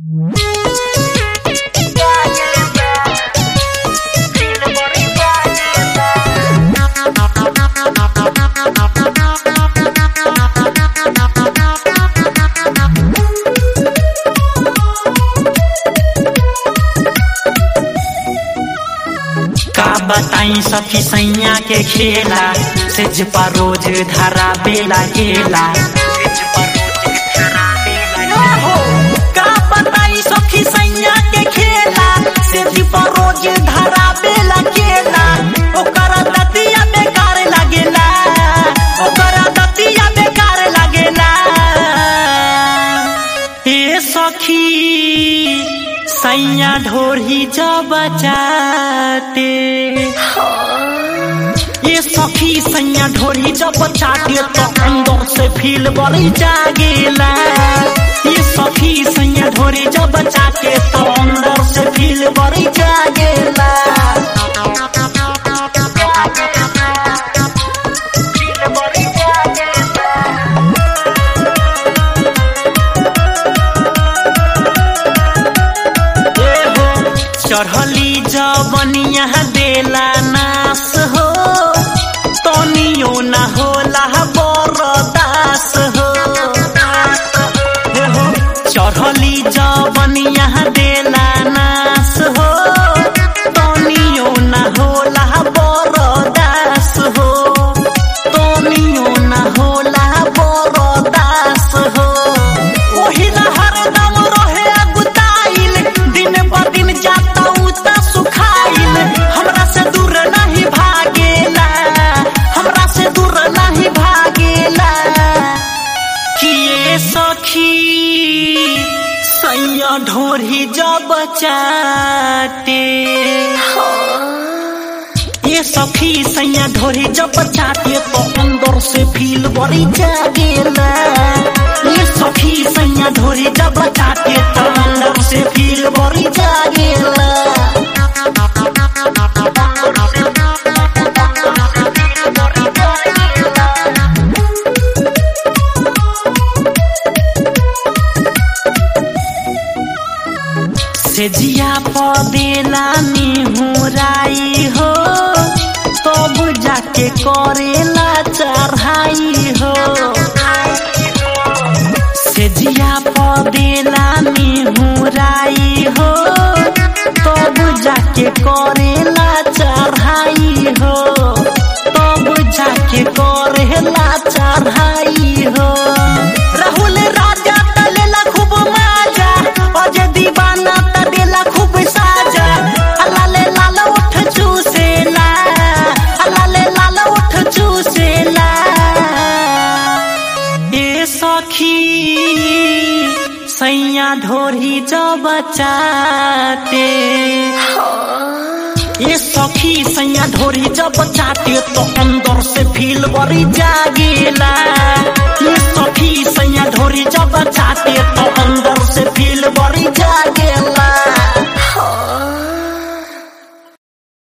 बताई सखी सैया के खेला सेज पर रोज धरा बेला गेला का बताई सखी सैया के खेला सेज पर रोज धरा बेला गेला ओकरा दतिया बेकार लागेला ओकरा दतिया बेकार लागेला ए सखी सैया ढोरी जब चाटे ये सखी सैया ढोरी जब चाटे तो अंदर से फील बड़ी जागेला ये सखी सैया ढोरी जब चाटे तो अंदर से फील बड़ी जागेला फील बड़ी जागेला चढ़ली जबनिया देला नास हो तनियो न होला बरदास हो चढ़ली जबनिया देला नास हो तनियो न होला बरदास हो तनियो न होला बरदास हो ओही न हरदम रहे अगुताइल दिन पर दिन जाता उता सुखाइल हमरा से दूर नहीं भागेला हमरा से दूर नहीं भागेला किए सखी सैया ढोरी जब चाटे ये सखी सैया ढोरी जब चाटे तो अंदर से फील बड़ी जागेला ये सखी सैया ढोरी जब चाटे तो अंदर से फील बड़ी जागेला से जिया पदेला निहुराई हो तब जाके करेला चढ़ाई हो से जिया पदेला निहुराई हो तब जाके करेला चढ़ाई हो तब जाके करेला चढ़ाई हो राहुल राजा तलेला खूब माजा अजय दीवाना तलेला खूब साजा अलाले लाल उठ चूसेला अलाले लाल उठ चूसेला ए सखी सैया ढोरी जब चाटे ये सखी सैया ढोरी जब चाटे तो अंदर से फील बड़ी जागेला ये